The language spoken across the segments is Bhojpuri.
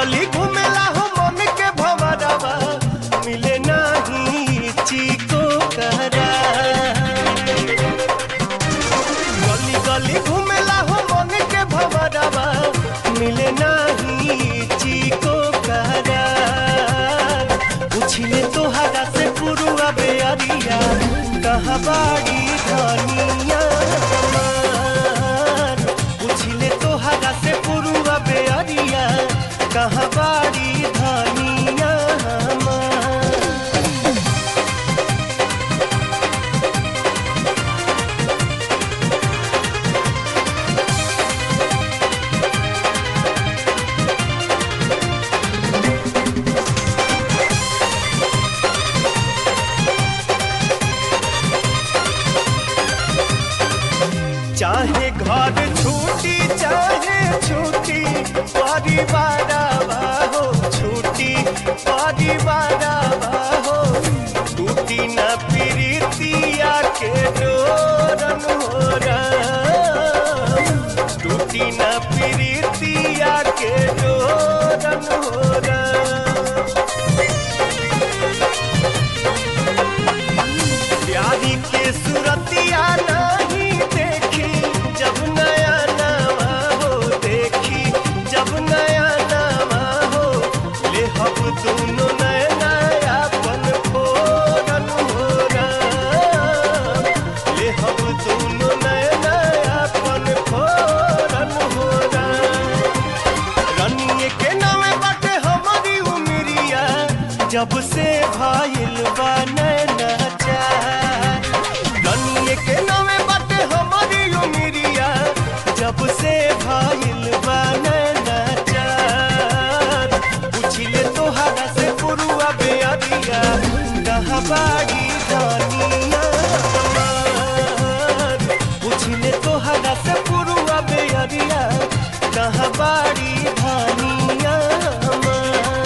गली घूमेला हो मन के भवरवा मिले नाही चिको करा गली गली घूमेला हो मन के भवरवा मिले नाही चिको करा पूछिले तोहरा से पुरुआ बेअरिया कहाँ बाड़ी धनिया हमार पूछिले तोहरा से पुरुआ बेअरिया कहाँ बाड़ी धनिया हमार चाहे घर छूटी चाहे छूटी परिवार हो छूटी परिवार हो टूटी न प्रीतिया के डोरन हो टूटी न प्रीतिया के डोरन हो प्यारी के सूरतिया नहीं देखी जब नया नवा हो देखी जब नया नवा हो ले हम दोनों नया नया पन फोरन हो ले हम दोनों नया नया पन फोरन हो रनिए के नामे बाटे हमारी उमरिया जब से भाईल बा नैना चार रनिए के नामे बाटे हमारी उमरिया जब से भाईल बा नैना चार पूछिले तोहरा से पुरुआ बेअरिया कहाँ बाड़ी धनिया हमार पूछिले तोहरा से पुरुआ बेअरिया कहाँ बाड़ी धनिया हमार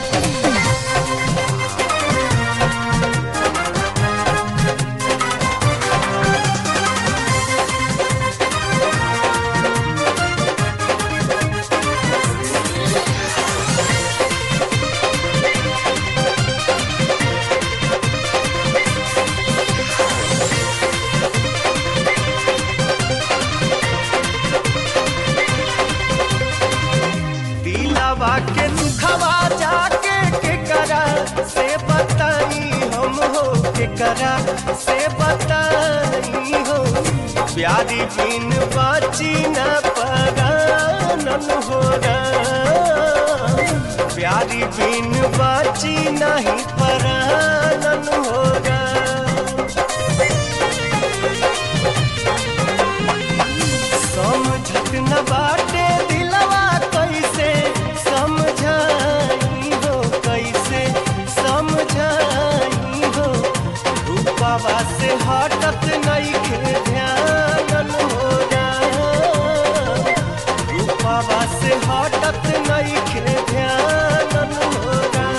दिलावा के दुखवा जाके के करा से बताई हम हो के करा से बताई हो प्यारी बिन बाची न परानन हो प्यारी बिन बाची नहीं परानन हो समझत न बाटे दिलवा कैसे समझाई हो कैसे समझाई हो रूपावा से हटत नहीं खे ध्यान हो रूपावा से हटत नहीं खे ध्यान हो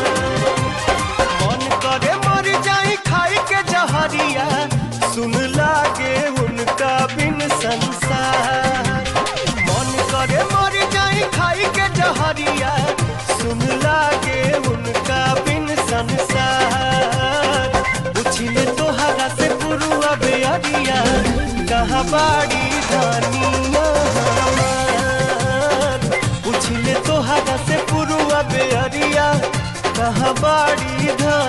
मन करे मर जाई खाई के जहरिया सुन लागे उनका बिन संसार मन करे मर जाई खाई के जहरिया सुन लागे उनका बिन संसार पूछिले तोहरा से पुरुआ बेअरिया कहाँ बाड़ी धनिया हमार पूछिले तोहरा से पुरुआ बेअरिया कहाँ बाड़ी धनिया